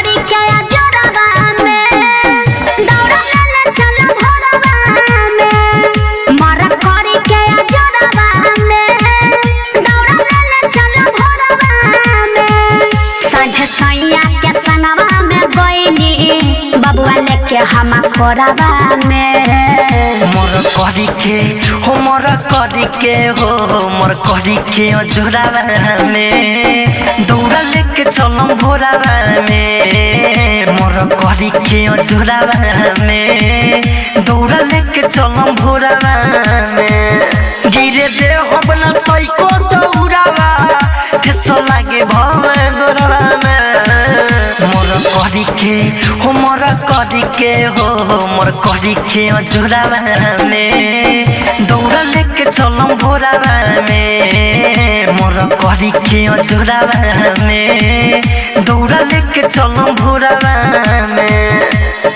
करी के जोड़वा में दौड़ा ले चल भोरवा में मर करी के जोड़वा में दौड़ा ले चल भोरवा में साँझ सैया के संगवा में गईनी बबुआ लेके हम कोरवा में मोर करी के हो मोर करी के हो मोर करी के जोरावा में दौड़ा लेके चलम भोरावा में मोर करी के जोरावा में दौड़ा लेके चलम भोरावा में गिरे दे हो बना तई को दौड़ावा ठेसो लागे भले गोरावा में मोर करी के हो मोर करी के हो मोर करी के जोरावा में दौड़ा लेके चलम भोरावा में मोर करी के जोरावा में दौड़ा लेके चलम भोरावा में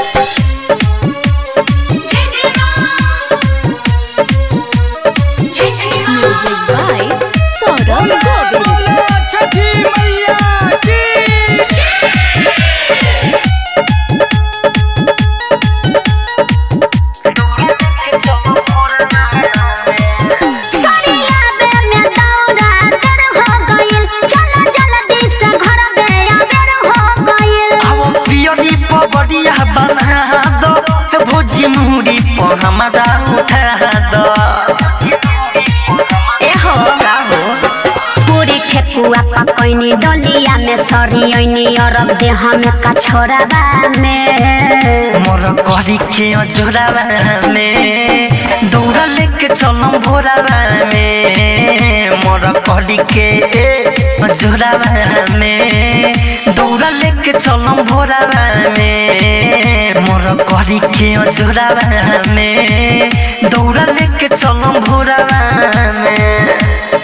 Music by Saurabh Govind. बोलो छठी मैया की सरिया बे में दौड़ा कर हो गइल चल जल्दी से घर बे आबर हो गइल अब पियरी पबड़िया बना दो भोजी मुहरी पर हमारा उठा दो ए हो का हो पूरी ठेकुआ पकैनी डलिया में सरियनी अरब देह में कछोराबा में मोर करी के जोरावा में दौड़ा लेके चलम भोरावा में मोर करी के जोरावा में दौड़ा लेके चलम भोरावा में मोर करी के जोरावा में दौड़ा लेके चलम भोरावा में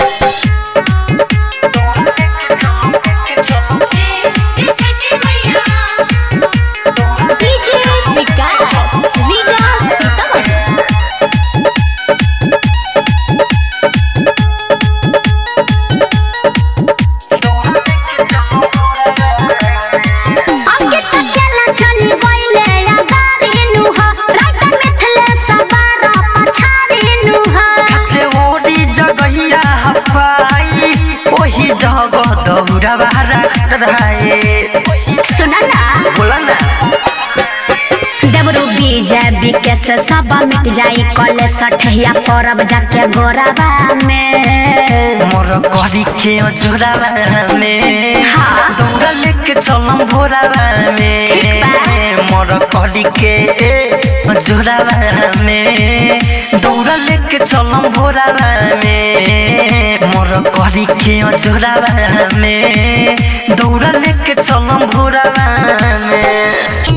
DJ Vikas, Liga Sitamarhi. आगे तकेला चली गइले या गाड़ी नु हो रात मिथले सवार पछाड़ी नु हो खाते ओडी जगहिया हपाई ओही जगह दौड़ावा रखाए सुना ना बोला ना देवरू बीजा बिके से सब मिट जाई कले सठिया परब जाके गोराबा में मोर करी के जोरावा में हाँ। दौड़ा लेके चलम भोरावा ठीक बा। में मोर करी के जोरावा में दौड़ा लेके चलम भोरावा में मोर करी के जोरावा में दौड़ा लेके चलम भोरावा में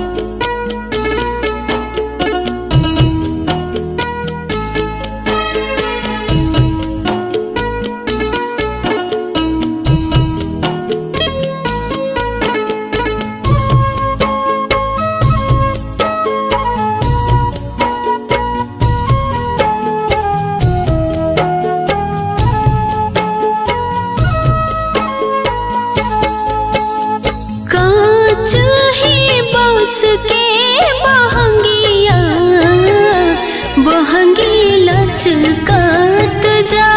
कांच ही बांस के बहंगिया बहंगी लचकात जा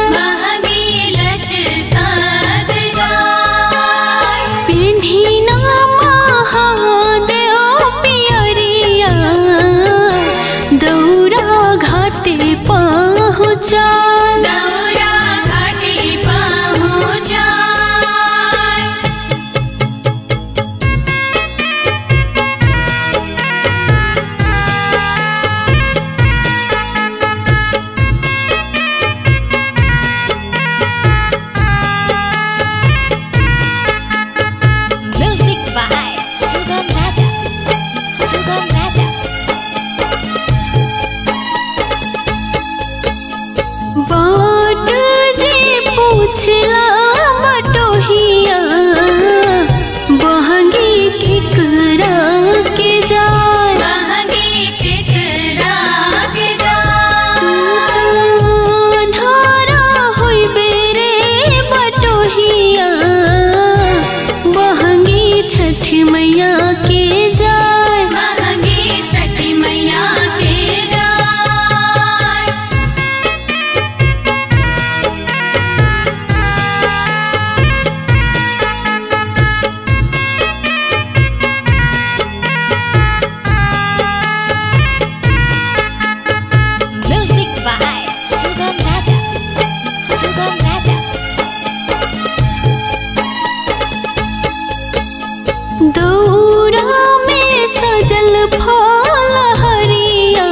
पिन्ही ना महादेव पियरिया दौरा घाटे पहुँचा फल हरिया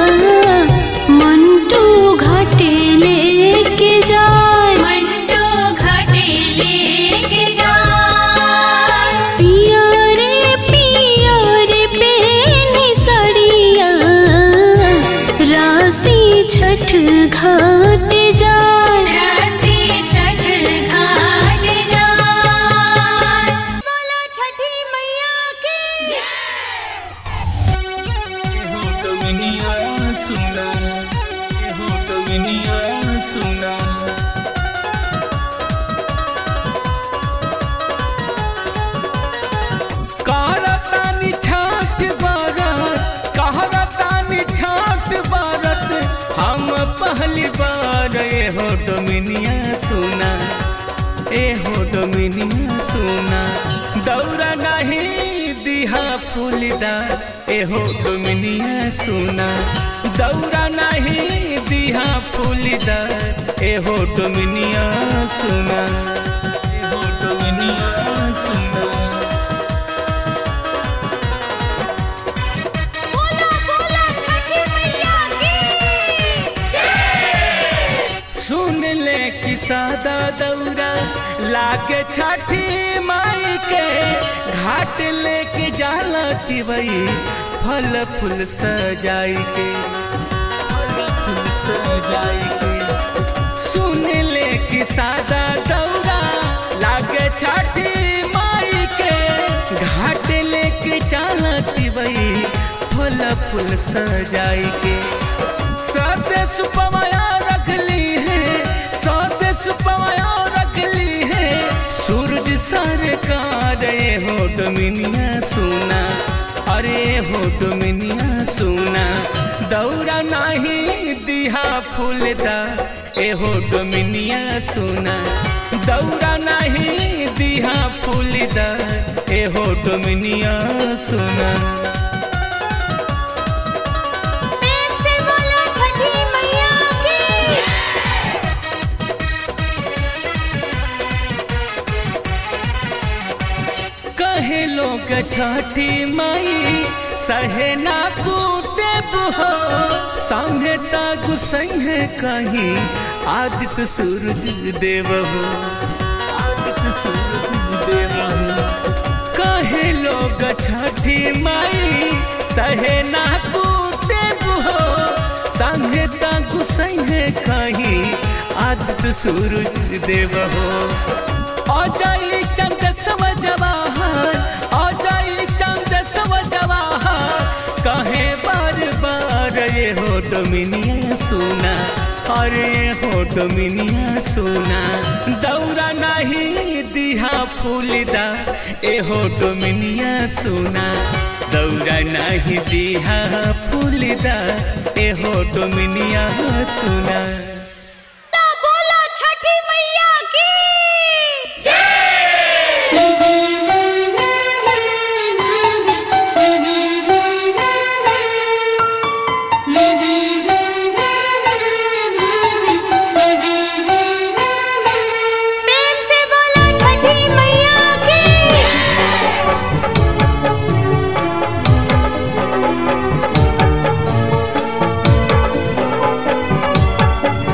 मंटू घाटे लेके जाए मंटू घाटे लेके जाए पिया रे पिया रे पेनी सड़िया राशि छठ घाट जाए रसी छठ घाट जाए बोला छठी मैया की हो तो मिनिया सुना हो तो मिनिया सुना कहरतानी छाट बारत कहरतानी छाट बारत हम पहली बार ए हो डोमिनिया सुना ए हो डोमिनिया सुना दौरा नहीं दिहा फूलदा ए हो डोमिनिया सुना दौरा नहीं दिहा फूलदा ए हो डोमिनिया सुना ए हो डोमिनिया सुना बोला बोला छठी मैया की सुन ले कि सादा दौरा लागे छठी माई के घाट लेके जाला तिवई फल फूल सजाई के फल फूल सजाई के सुन ले कि सादा दौरा लागे छठी माई के घाट लेके जाला तिवई फल फूल सजाई के साथे सुपमाया रख ली है साथे सुपमाया रख ली है सूरज सरकार ये हो डोमिनिया सुना अरे हो डोमिनिया सुना दौरा नहीं दिहा फूलदा ए हो डोमिनिया सुना दौरा नहीं दिहा फूलदा ए हो डोमिनिया सुना प्रेम से बोला छठी मैया की कहे लोग छठी माई सहे ना कूटे हो संगे तागु संगे कहीं आदित्य सूरज देव हो आदित्य सूरज देव हो कहे लोग छठी माई सहे ना कूटे हो संगे तागु संगे कहीं आदित्य सूरज देव हो अजय चंद सव जवाहर अजय चंद सव जवाहर कहे बार बार ये हो डोमिनिया सुना अरे हो डोमिनिया सुना दौरा नहीं दिहा फूलदा ए हो डोमिनिया सुना दौरा नहीं दिहा फूलदा ए हो डोमिनिया सुना बोला छठी मैया की प्रेम से बोला छठी मैया की Thank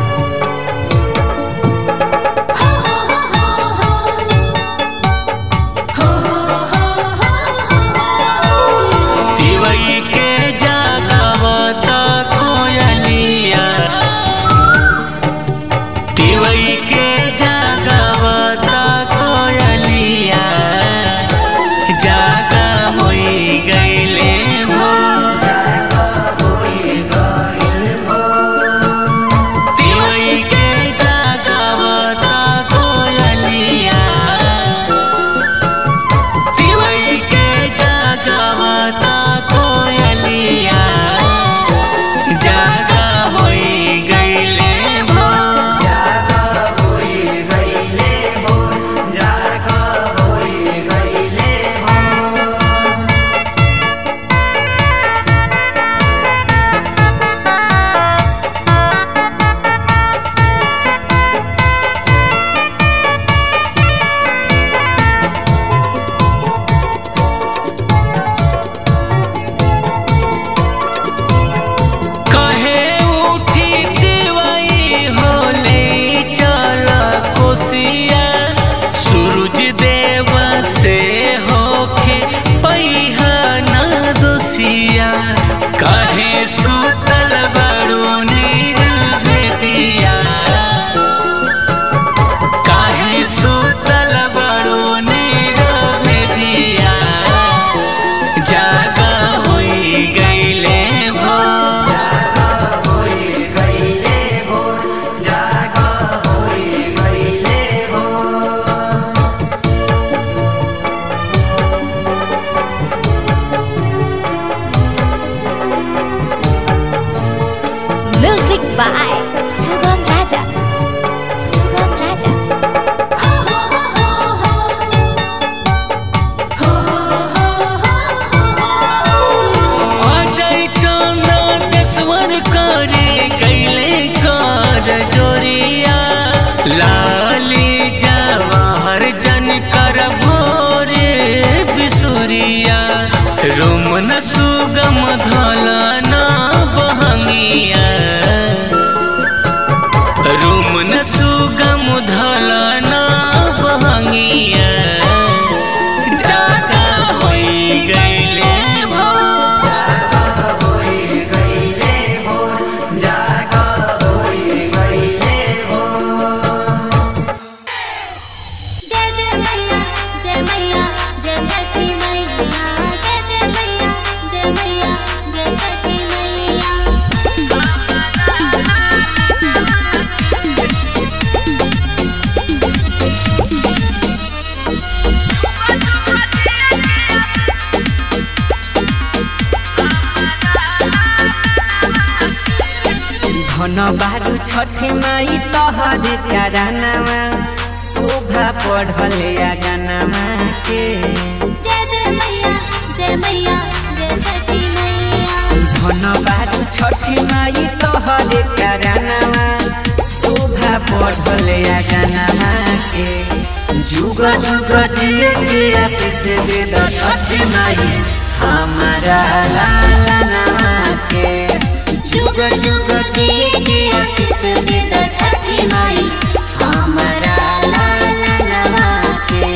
धन बारू छठी माई तहर करानामा शोभा पढ़ल या गानामा के जय जय मैया जय मैया जय छठी मैया धन बारू छठी माई तहर करानामा शोभा पढ़ल या गानामा के जुग जुग जिए के आशीष दे द छठी माई हमारा लाला नामा के जुग जुग जिए के आशीष दे द छठी माई हमारा लाला नवा के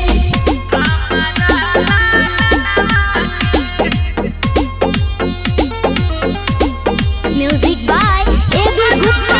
म्यूजिक बाय एबी गुप्ता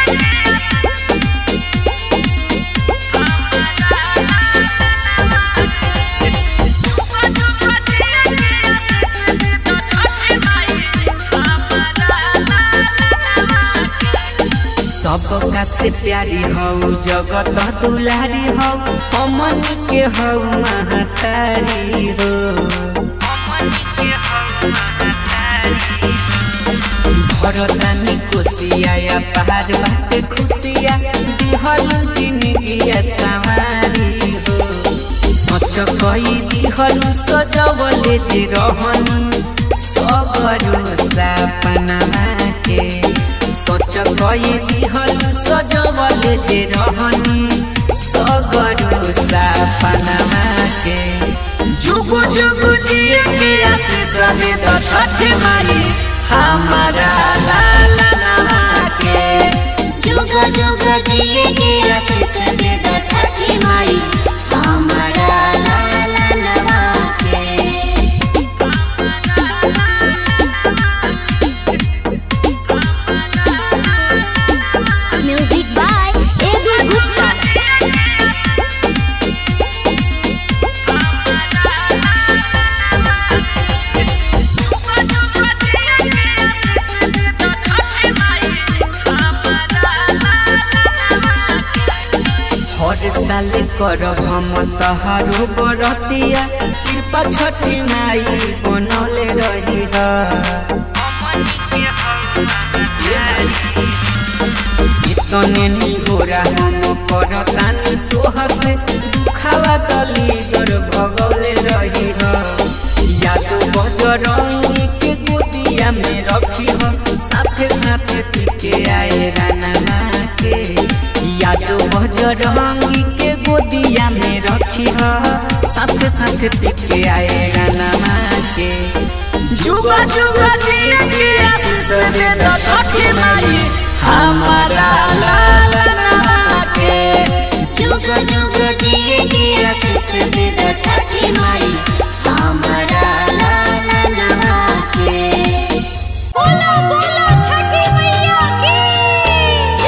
सबका से प्यारी हौ जगत दुलारी हौ हमन के हौ महतारी हो भरतानी कोसिया या पहाड़ बाटे खुशिया दिहल जिंदगिया सवारी हो सच कई दिहल सजवले जे रहन सबरू सपना के सच कई दिहल सजवले जे रहन सबरू सपना के जुग जुग जिए के आशीष दे द छठ माई हमारा लाला नामा के जुग जुग जिए के आशीष दे द छठी माई हमारा लाला नवा के म्यूजिक बाय एबी गुप्ता हर साल करब हम तहारो बरतिया कृपा छठी माई बनौले रही इतने निगोरा हम करतानी तोह से दुखावा दली दर भगौले रही याद बजरंगी के गोदिया में रखी हो साथे साथे टिके आए राना के याद बजरंगी के गोदिया में रखी हो साथे साथे टिके आए राना के जुगा जुगा जिया के आशीष दे दो छठी माई हमारा लाला नामा के जुग जुग जिए के आशीष दे द छठी माई हमारा लाला नवा के बोलो बोलो छठी मैया की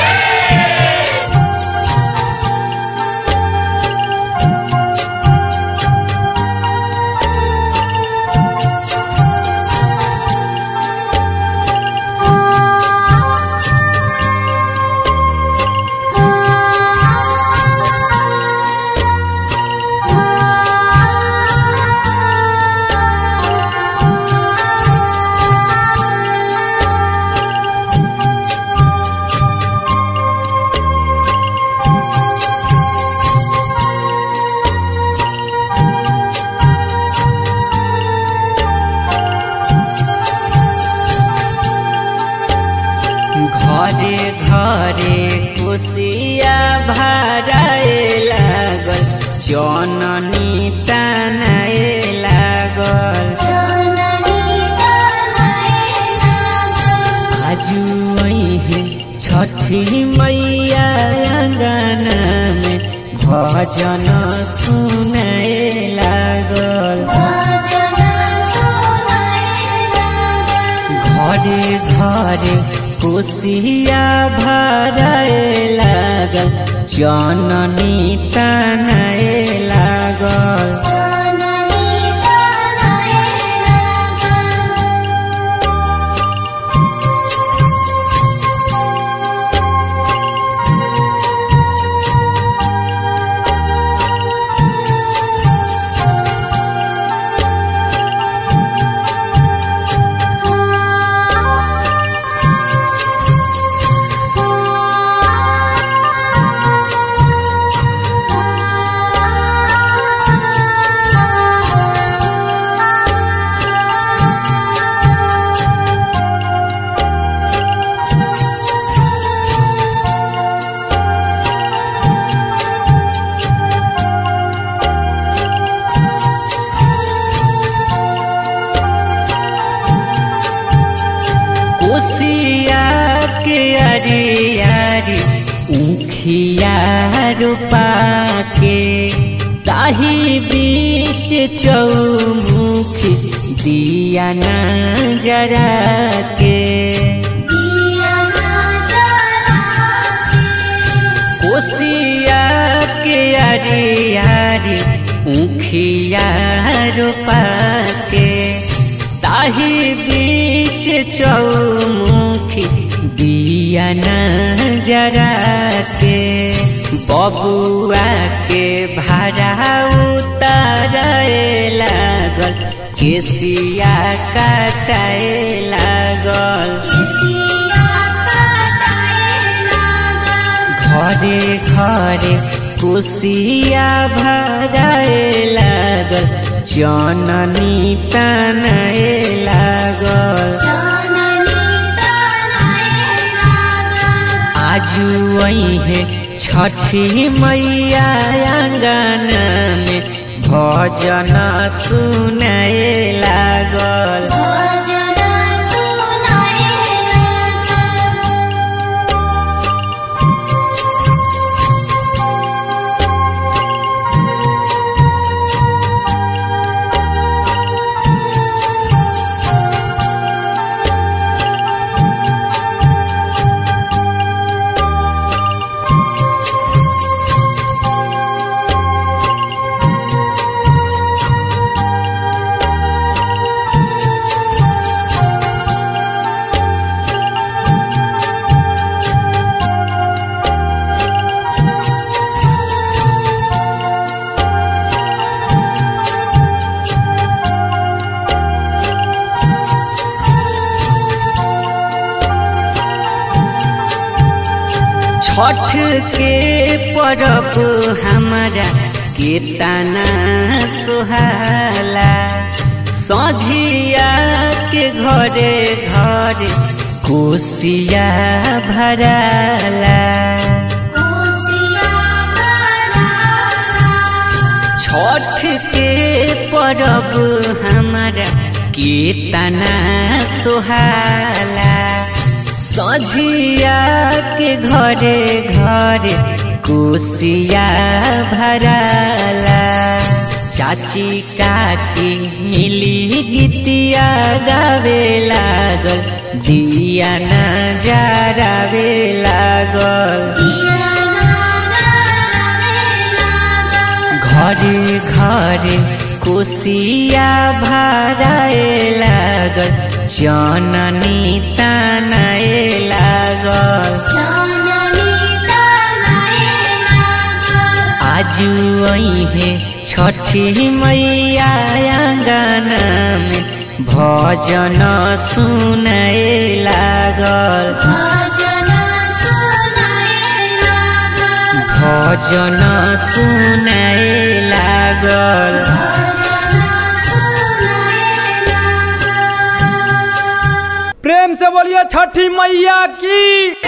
घरे घरे खुशिया भराए लागल जननी तनाए लागल आजू है छठी मैया अंगना में भजन सुनाए लागल घरे घरे कोसिया भराए लागल जननी तनाए लागल के अरे अरे उखिया रूपा के ताही बीच चौमुखी दिया न जरा के कोसिया के अरे अरे उखिया रूपा के ताही बीच चौमुखी दिया न जरा के बबुआ के भाड़ा उतारे लागल केसिया काटाए लागल घरे घरे कुसिया भराए लागल जननी तनाए लागल आजू है छठी मैया आंगन में भजन सुनाए लागल छठ के परब हमारा केतना सुहाला सझिया के घरे घरे कोसिया भराला छठ के परब हमारा केतना सुहाला सझिया के घरे घरे कोसिया भराला चाची काकी मिली गीतिया गावे लागल दिया न जरावे लागल घरे घरे कोसिया भराए लागल जननी तनाए लागल आजू है छठी मैया आंगन में भजन सुनाए लागल भजन सुनाए लागल प्रेम से बोलिए छठी मैया की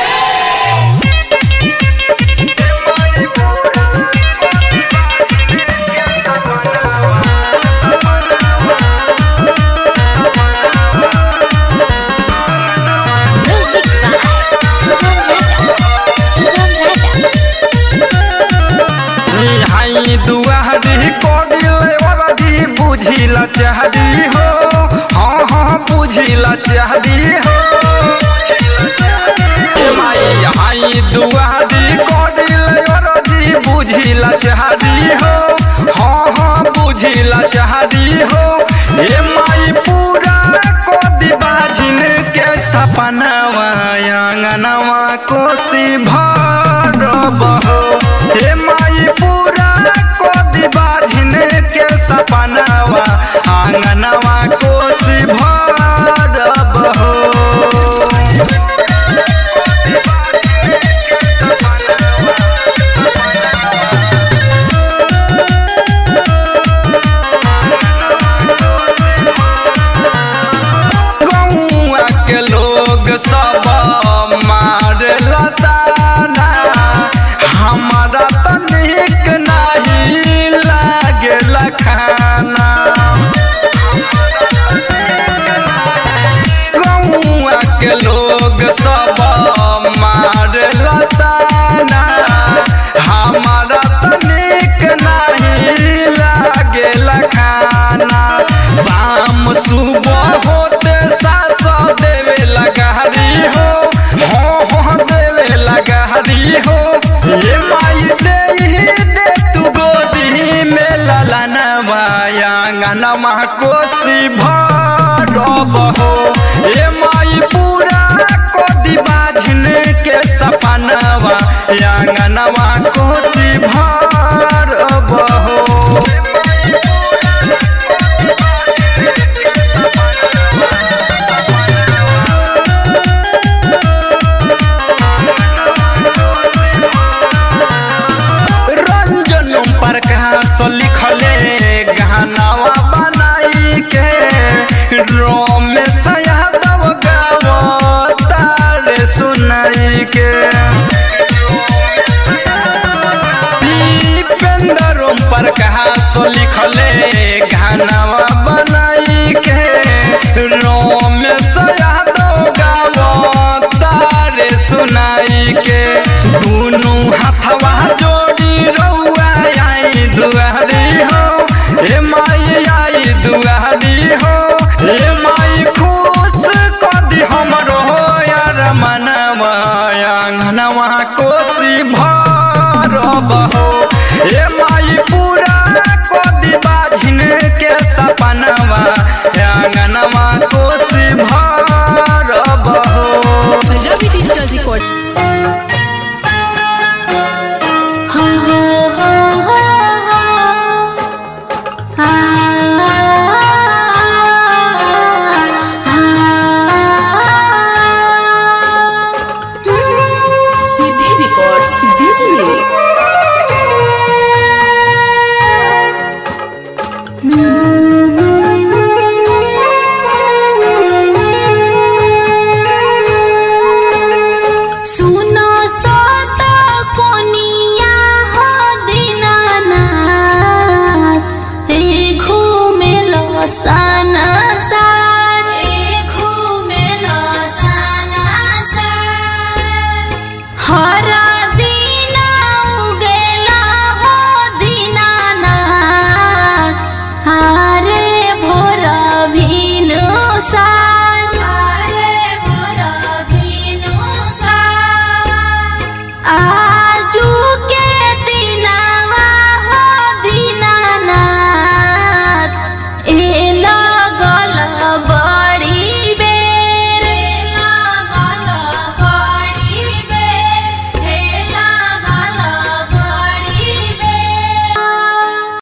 Music by Sugam Raja. Sugam Raja. हाई दुआरी कोडिले वरदी बुझिल चाहदी हो हाँ हाँ बुझिल चाहदी हो ए माई हाई दुआरी कोडिले वरदी बुझिल चाहदी हो हाँ हाँ बुझिल चाहदी हो ए माई पूरा कोदी बाजिन के सपनावा आंगनवा कोसी भरब हो हे माई पूरा कोदी बाजिन के सपनावा आंगनवा कोसी भरब हो गौआ के लोग सब मार लता कोसी भरब हो ए माई पूरा कोदी बाझन के सपनवा आंगनवा कोसी भरब हो रंजन प्रकाश लिखले गानावा बनाई के रोमेश यादव गावतार सुनाई के दीपेंद्र प्रकाश लिखले गानावा बनाई के रोमेश यादव गावतार सुनाई के दुनू हाथवा जोड़ी रउआ आई दुआरी हो ए माई आई दुआरी हो ए माई खुश कदी हमरो यार मनवा आंगनवा कोसी भरब हो ए माई पूरा कदी बाझिन के सपनवा आंगनवा कोसी भरब हो रवि डिजिटल रिकॉर्ड सीधी रिकॉर्ड्स दिल्ली सुनो सत कोनिया हो दीनानाथ रे घूमे लो साना सा